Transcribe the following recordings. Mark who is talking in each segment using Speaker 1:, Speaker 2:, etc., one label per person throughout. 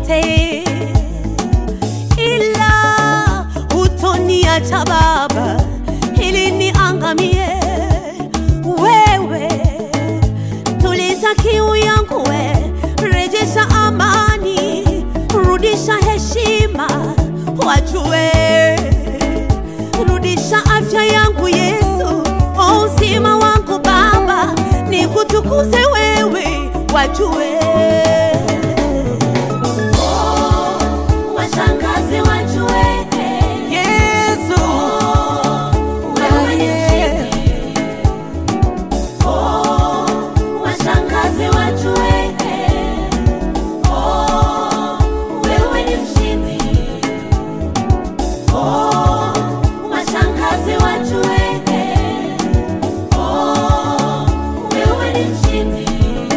Speaker 1: yote, ila hutoniacha Baba ili niangamie. Wewe tuliza kiu yangu, we rejesha amani, rudisha heshima, wajue rudisha afya yangu Yesu, o uzima wangu Baba, nikutukuze wewe, wajue Oh, washangaze wajue
Speaker 2: Yesu,
Speaker 1: wewe ni mshindi. Oh, washangaze wajue Oh, wewe ni mshindi. Oh, washangaze wajue Oh, wewe ni mshindi.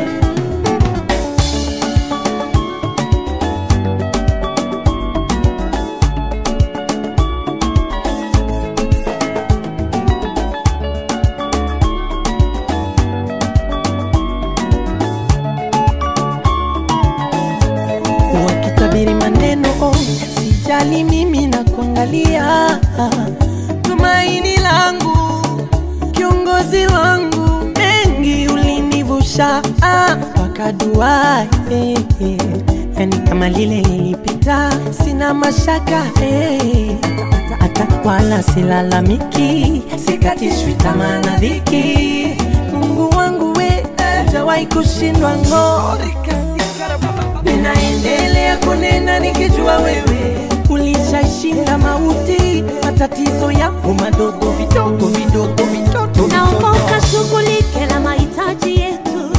Speaker 2: wakitabiri maneno oh, sijali mimi na kuangalia tumaini langu kiongozi wangu mengi ulinivusha ah, mpaka dua eh, eh. yani kama lile lilipita sina mashaka eh. hata wala silalamiki sikatishwi tamaa na dhiki mungu wangu we hajawahi kushindwa ng'o ninaendelea kunena nikijua wewe ulishashinda mauti, matatizo yako madogo vidogo vidogo vitoto
Speaker 1: Naomba
Speaker 2: vitoto.
Speaker 1: ukashughulike na mahitaji yetu,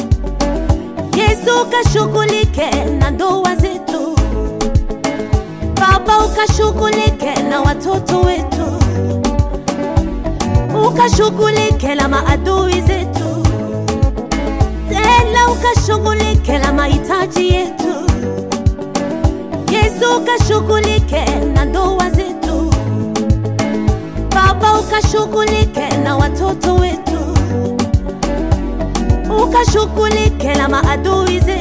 Speaker 1: Yesu ukashughulike na ndoa zetu, Baba ukashughulike na watoto wetu, ukashughulike na maadui zetu, tena ukashughulike na mahitaji yetu, Yesu ukashughulike na ndoa zetu Baba ukashughulike na watoto wetu, ukashughulike na maadui zetu.